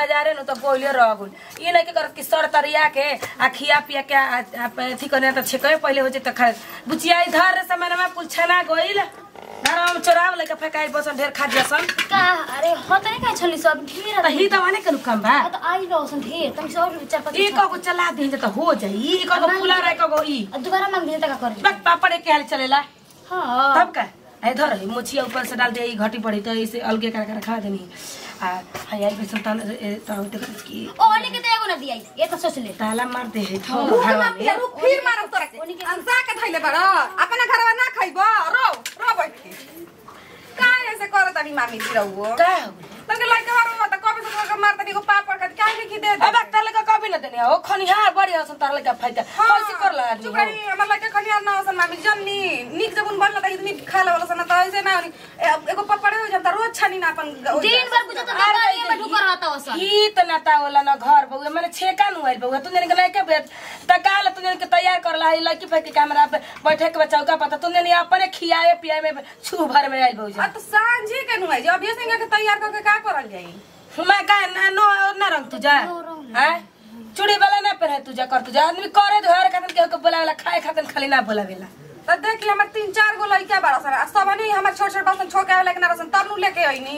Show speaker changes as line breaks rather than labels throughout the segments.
बाजारे न तो बोले रह गुल ई नहीं के करत कि सर तरिया के आ खिया पिया के आ- आ- अथी करने त छेके पहले हो जे त खा बुचिया इधर समय में कुल छना गइल घर में चोराव लेके फेकाई बसन ढेर खा दियासन
का अरे होता नहीं का छली सब ढेर
त ही त माने के काम बा
आ तो आई रहोसन ढेर तुम सब चार पाँच
ई कगो चला दी त हो जाई ई कगो फुला रहे कगो ई
आ दोबारा मांग दे का करे
बस पापड़ एक के हाल चलेला
हां
तब का इधर है मुछिया ऊपर से डाल दे ई घटी पड़ी तो इसे अलगे कर कर खा देनी आ हाय आई बेसन ताल ताल देख की
ओ लेके तो एगो ना दिया ये तो सोच ले
ताला मार दे है तो
रुक
घर
ना
में
पिया, रुक, फिर मारब तोरा के। अंसा के धइले बाड़। अपना घरवा ना खइबो रो रो बैठ के काहे ऐसे करत तानी मामी जी रहुओ
का हो
तनके लइका मारो त कबे से तोरा मार तनी को पापड़ का काहे लिखी दे
अब ताले का कभी न देने हो खनिहार बड़ी हसन तार लगा फायदा कैसे कर ला आदमी
चुप
हो?
रही हमर लइका खनिया ना होसन मामी जन्नी निक जबुन बनला त इतनी खा लेवला सन त ऐसे ना होनी। ए- एगो पपड़े हो जम त रोज छनी ना अपन ग-
दिन भर बुझा तो दरबारिया में ढुकर रहता हो सब
ही त नाता होला न घर बउआ मैंने छेका नु आइल बउआ तू ने के लेके बेट त काल तू ने के तैयार कर ला लड़की फेंक के कैमरा पे बैठे के चौका पता तू ने अपने खियाए पियाए में छू भर में आइल
आ
बउआ
तो सांझे के नुआई जे अभी सिंगा के तैयार करके का करल जाई
मैं का ना नो ना रंग तुझा हैं चूड़ी वाला ना पहने तुझा कर तुझा आदमी करे घर खातिर केहू के बोलावेला खाए खातिर खाली ना बोलावेला
त देखी हमर तीन चार गो लइका बाड़ सन आ सब नहीं हमर छोट छोट बसन छोड़ के आवे लेकिन रसन तब नु लेके आईनी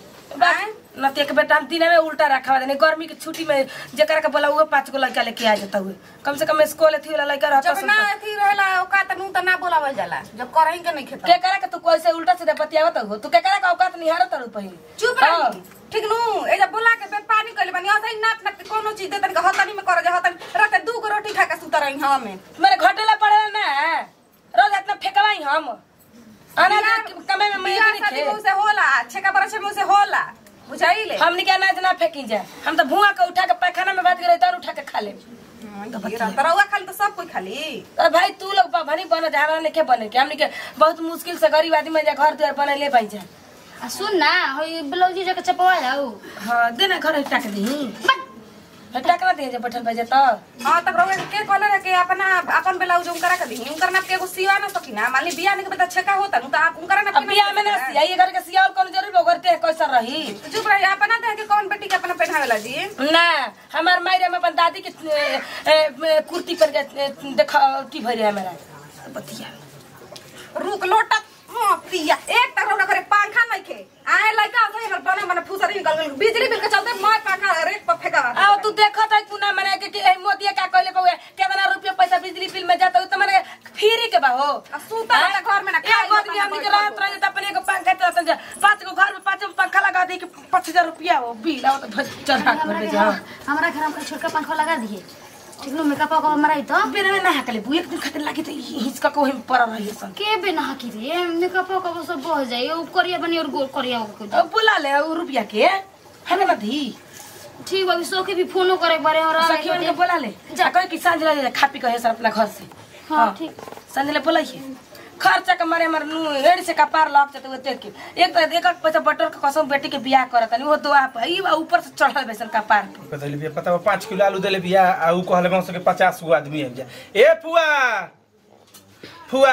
बस न ते एक बेटा हम दिन में उल्टा रखा देने गर्मी की छुट्टी में जेकरा के बोला हुआ पांच गो लड़का लेके आ जाता हुए कम से कम स्कूल थी वाला लड़का रहता
जब ना अथी रहेला औकात नु त ना बोलावल जाला जब करही के नहीं खेता
के करा के तू कैसे उल्टा सीधा बतियावत हो तू के करा का औकात निहारत रहो पहिल
चुप रही ठीक नु ए जब बोला के बे पानी कइले बनी असै नाप नाप के कोनो चीज दे तनी के हतनी में कर जा हतनी रात दू गो रोटी खा के सुत रही हम
मेरे घटेला पड़े ना रोज इतना फेंकवाई हम आना कमे में मैं
बियाह
नहीं
शादी
थे
मुंह से होला छेका बरछे मुंह से होला बुझाइले
हमनी के अनाज ना फेंकी जाए हम तो भुआ के उठा के पैखाना में बात करे तो उठा के खा ले
तरौआ खाली तो सब कोई खाली
अरे भाई तू लोग भनी बने जा हमरा नहीं बने के हमनी के बहुत मुश्किल से गरीब आदमी जा घर द्वार बने ले पाई जा
आ सुन ना होई ब्लाउज जके चपवा जाऊ
हाँ दे ना घर हटा के दी हटा के ना दे जे बैठल बजे तो
हां तब रउआ के कहले रहे कि अपना अपन ब्लाउज उनकरा के दी उनकर नाप के एगो सिवा ना सकी ना मान ली बियाह के बेटा छेका होता नु तो आप उनकरा नाप
अब बियाह में ना सिया ये घर के सियाल कौन जरूर बगरते है कैसा रही
चुप रही अपना दे के कौन बेटी के अपना पहनावेला जी
ना हमार मायरे में अपन दादी के ए, ए, कुर्ती पर के ए, देखा की भरी है मेरा बतिया
रुक लोटा हाँ, प्रिया एक तक रउआ करे पंखा नहीं खे आए लइका से हमर बने मने फुसरी निकल गइल बिजली बिल के चलते मैं पंखा रेक पर फेंकावा
आओ तू देखत है कुना मने के कि ए, मोदी का कहले पवे कितना रुपया पैसा बिजली बिल में जाता है तो मने फ्री के बा हो
आ सूता रहता घर में ना, खाई
एक आदमी
अपना
हमनी के
बैठल
रात रहे तो अपने को पंखा चलता जा पांच को घर में पांच में पंखा लगा दे कि पाँच हजार रुपया हो बिल आओ तो चढ़ा के
हमरा
भर
के
जा
हमरा घर में छोटका पंखा लगा दिए ठीक नु मेकअप को मराई तो
बिना में नहा के ले एक दिन खातिर लागी तो हिचका को हम पर रही सन
के बिना की रे मेकअप को सब बह जाई ओ करिया बनी और गोल करिया को
अब बुला ले उ रुपया के है ना धी
ठीक बा सो के भी फोनो करे बारे और
सखियन के बुला ले जा कहे कि सांझ ले खा पी के सर अपना घर से
हां ठीक
सांझ ले बुलाइए खर्चा के मारे हमर नु एड़ी से कपार लग जाते हुए देख के एक तो एक पैसा बटर के कसम बेटी के बियाह करत नहीं वो दुआ पे ई बा ऊपर से चढ़ल बैसन कपार पे
बदल बिया पता बा पाँच किलो आलू देले बिया आ ऊ कहले बा के पचास गो आदमी आबि जा ए फुआ फुआ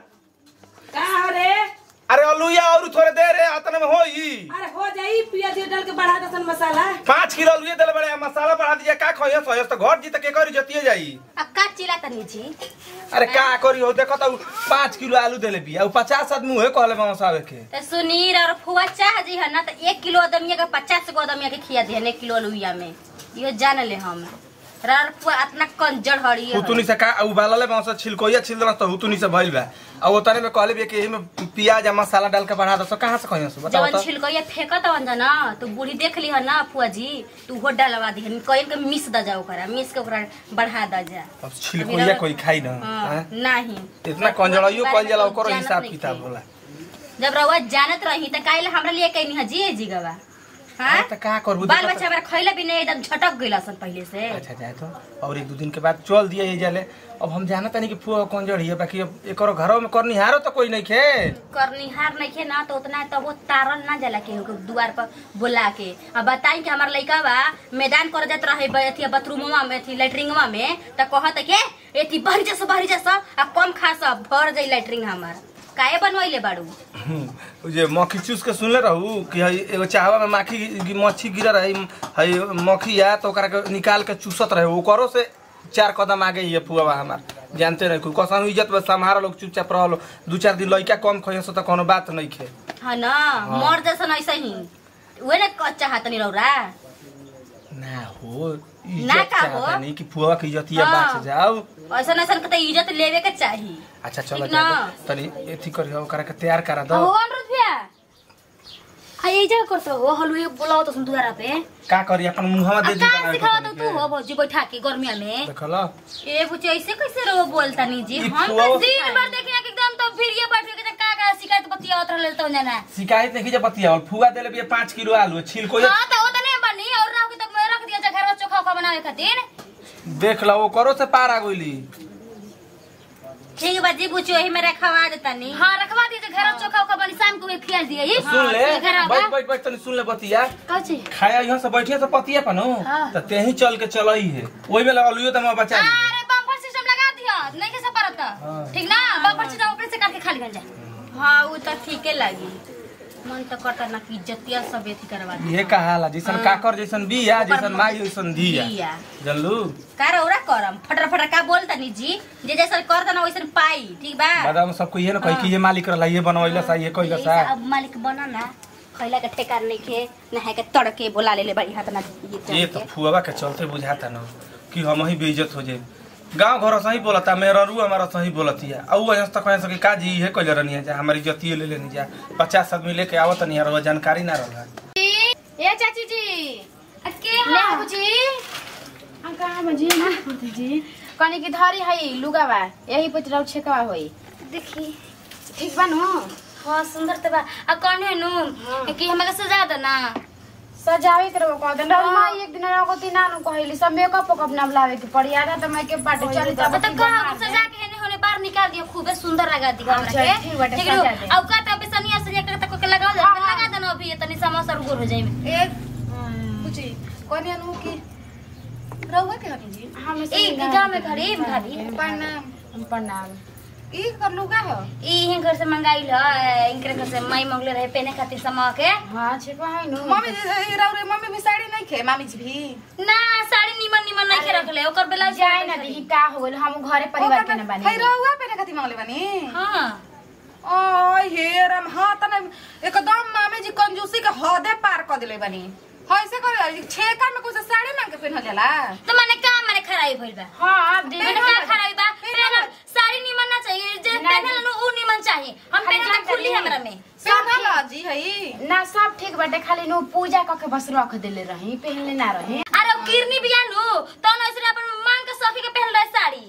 का रे
अरे अलुया और थोड़े दे रे अतने में होई
अरे हो जाई पियाज डाल के बढ़ा दसन मसाला
पाँच किलो अलुए देले बड़े मसाला बढ़ा दिया का खइयो सहियो तो घर जी तक के करी जतिए जाई
आ का चिल्ला तनी जी
अरे का करी हो देखो तो पाँच किलो आलू देले बिया ऊ पचास आदमी हुए कहले बा सावे के
तो सुनीर और फुआ चाह जी है ना तो एक किलो अदमिया का पचास गो अदमिया के खिया दिया एक किलो अलुइया में यो जान ले हम रार फुआ इतना कंजर हड़ी
हुतुनी से का उबालले बा से छिलकोइया छिल देला तो हुतुनी से भइल बा आ ओतने में कहले बिया कि एही में प्याज आ मसाला डाल के बढ़ा दो कहां से खइयो से बताओ
जवन
तो
छिलकोया फेंकत हवन ना तो बूढ़ी देख ली है ना फुआ जी तू वो डलवा दी कहीं के मिस द जा ओकरा मिस के ओकरा बढ़ा द जा
अब छिलकोइया कोई खाई ना
हाँ,
हैं?
नहीं
इतना कंजड़ाइयो कल जाला ओकरो
जानत
हिसाब
नहीं
किताब
थे।
होला
जब रउआ जानत रही त काहे हमरा लिए कहीं है जी जी गवा हाँ
अरे त का करबू
बाल
देखो
बच्चा हमरा खइला भी नहीं एकदम झटक गइल सन पहले से
अच्छा जाए तो और एक दो दिन के बाद चल दिया ये जाले अब हम जाना तनी कि फुआ कौन जड़ी है बाकी अब एकरो घरों में करनिहारो तो कोई नहीं खे
करनिहार नहीं खे ना तो उतना तो वो तारल ना जाला के दुआर पर बुला के अब बताई कि हमार लइका बा मैदान कर जात रहे ब- अथी बाथरूमवा में अथी लेटरिंगवा में त कहत के एथी बाहरी जा बाहरी जा आ कम खा सब भर जाई लेटरिंग हमार काहे बनवैले बाड़ू
उ जे मक्खी चूस के सुनले रहू कि हई एगो चाहवा में माखी गी- मच्छी गिरल रही हई मक्खी या तो ओकरा के निकाल के चूसत रहे ओकरो से चार कदम आगे ये फुआ हमार जानते नहीं कोई कसम इज्जत बस हमारा लोग चुपचाप रहलो दू चार दिन लइका कम खइयो से तो कोनो बात नहीं खे
हाँ ना मर जैसन ऐसे ही उहे ना चाहत नहीं रौरा
ना हो
ना
इज्जत
का हो?
चाहता नहीं कि फुआ की इज्जतिया
हाँ।
बाच जाओ
ऐसन ऐसन के तो इज्जत लेवे के चाही
अच्छा चलो
ठीक ना?
जाओ तनी एथी करियो ओकरा के तैयार करा दो
हो अनुरोध भैया हाँ ये जगह करते हो हलवे बोलाओ तो दुआरा पे
का करी अपन मुंहवा दे दी
का
बनावे
सिखावा
के
तो तू हो भौजी बैठा के गर्मिया में
देखला
ए बुच्ची ऐसे कैसे रहो बोलता नहीं जी
ई
हम तो
फुआ-
दिन भर देखिए कि एकदम तो फिर ये बैठ के का का शिकायत बतिया उतर ले तो जाना
शिकायत नहीं जे बतिया और फुआ देले भी पाँच किलो आलू छिल को
हां तो वो तो नहीं बनी और राव के तो रख दिया घर चोखा खा बनावे खातिर
देख ला वो करो से पार आ गइली
ठीक बाजी बुच्ची वही में रखवा देता नहीं
हाँ रखवा दीजिए घर चोखा उखा बनी शाम को भी खिया दिए ये
सुन ले
हाँ, घर
बैठ बैठ बैठ तनी सुन ले बतिया
कची
खाया यहाँ से बैठिए से पतिया पनो
हाँ।
तो तेही चल के चलई है वही में लगा लियो तो मैं बचा ली
अरे बम्पर सिस्टम लगा दिया नहीं कैसे परत
हाँ।
ठीक ना बम्पर सिस्टम ऊपर से काट के खाली कर जाए हां वो तो ठीके लगी मन तो करता ना कि इज्जतिया सब एथी करवा दी
ये कहाला जैसन काकर जैसन बिया जैसन माई जैसन
दिया।
दिया जानलू
का रौरा करम फटर फटर का बोलता नी जी जे जैसा करता ना वैसन पाई ठीक बा
बादाम सबको ये ना कही कि ये मालिक रहला ये बनवैला सा ये कइला सा
अब मालिक बना ना खैला के ठेकार नहीं खे नहा के तड़के बोला ले ले बड़ी हाथ ना ये
ये तो फुआवा के चलते बुझाता ना कि हम ही बेइज्जत हो जाए गांव घर सही बोलता मेरा रू हमारा सही बोलतिया औ वजह तक कहे सके का जी है कइले रहनी जा हमारी इज्जतिए ले लेनी जा पचास आदमी लेके आवत नहीं रहो जानकारी ना रहला
ए चाची जी
के
ले आबू जी हम कहाँ में जी ना होते जी कनी की धरी है लुगा बा यही पे रौ छेकवा होई
देखी
ठीक बा नु
हाँ सुंदर तो बा आ कौन नु कि हमें सजा दे ना
सजावे के रहो कह देन रौ माई एक दिन रहो ती नानु कहली सब मेकअप ओकअप ना लावे के पड़ी आधा तो मैं के पाटे चली
अब तो कहा सजा के हेने होने बाहर निकाल दियो खूबे सुंदर लगा दियो हमरा
अच्छा,
के
ठीक बाटे,
ठीक नु
सजा दे।
अब का तो बेसनिया से एक तक के लगाओ जा लगा देना अभी तनी समोसा और गोर हो जाई
एक पूछी कोनी अनु की रहुआ के हनी जी
हम
ए गांव में खड़ी भाभी
प्रणाम
प्रणाम
ई कर लुगा हो
ई हिं घर से मंगाई ल इनके घर से माई मंगले रहे पहने खातिर समा के
हां छेकवा है नु
मम्मी जी रौरे मम्मी भी साड़ी नहीं खे मामी जी भी
ना साड़ी निमन निमन नहीं के रखले ओकर बेला
जाए ना दी का हो गेल हम घरे परिवार के ना
है
बानी
रहुआ पे खाती मांगले बनी
हां
ओ हे राम हाँ तने एकदम मामी जी कंजूसी के हदे पार कर दिले बनी हाँ ऐसे करे छेका में कुछ साड़ी मांग के पहनल जाला
तो माने का माने खराई भइल बा
हां अब दी
मैंने का खराई बा पहन साड़ी निमन ना चाहिए जे
ना
पहनल नु उ निमन चाहिए हम
खाली
पहनल
जान
तो खुली
करी।
हमरा में
पहनल जी है
ना सब ठीक बाटे खाली नु पूजा क के बस रख देले रही पहनले ना रही
अरे वो किरनी बिया नु तो न ऐसे अपन मांग के सखी के पहन रहे साड़ी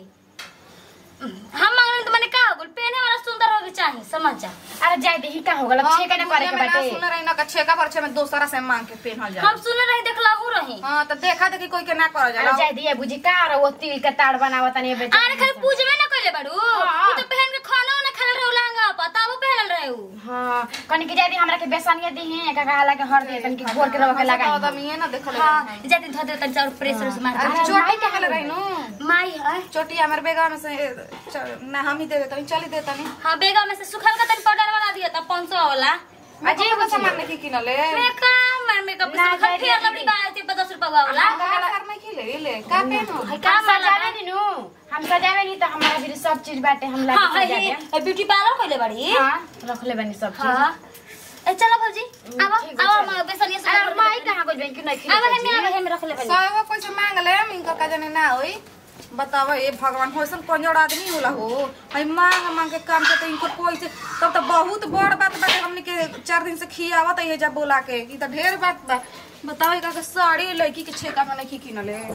हम मांगने तो मैंने का हो गइल पहने वाला सुंदर होके चाहिए समझ जा
अरे जाए दी का हो गेल अब छेका ना करे के बाटे
सुन रही ना का छेका पर छे में दोसरा से मांग के पहनल जाला
हम सुन रहे देखला हूं रही
हाँ तो देखा देखी कोई के ना कर
अरे
जाला
जाए दी बुझी का रे वो तिल के ताड़ बनावत नहीं बे
अरे खाली पूजबे ना कइले बाड़ू
हाँ।
उ तो पहन के खाना ना खाल रहे लहंगा पता वो पहनल रहे उ
हां कनी के जाए दी हमरा के बेसनिया दी है का कहाला के हर दे तन की घोर के रवा के लगा
तो ये ना देखल
हां जाते धो दे तन चाउर प्रेशर से मार
अरे चोटी कहले रही नु
माई है
चोटी हमर बेगा में से च- ना हम ही दे देतनी चली देतनी
हाँ बेगा में से सुखल का तन पाउडर वाला दिया था 500 वाला
अजय को सामान नहीं किनले
मेकअप मैं मेकअप
ना,
से
जाए
फिर
दे,
लबड़ी बात थी 50 रुपया वाला
घर में खिले ले का पहनो
का सजावे नी नु हम सजावे नी तो हमारा भी सब चीज बाटे हम ला
हाँ
के सजा
है
दे
ब्यूटी पार्लर खोले बड़ी
हां रख ले बनी सब चीज
हाँ ए चलो भौजी अब
ठीक है,
अब
चलो।
हम बेसनिया से
अरे माई कहां गइल बन कि नहीं
अब
खिले
हम हम रख ले बड़ी
सौ गो पैसे मांग ले इनका का जाने ना होई बताओ ये भगवान होइसन कंजोड़ आदमी होला हो हई मांग मांग के काम करते इनको पैसे तब तो बहुत बड़ बात बाटे हमने के चार दिन से खियावत है जा बोला के ई तो ढेर बात बा बताओ का के साड़ी लड़की के छेका में नहीं किनले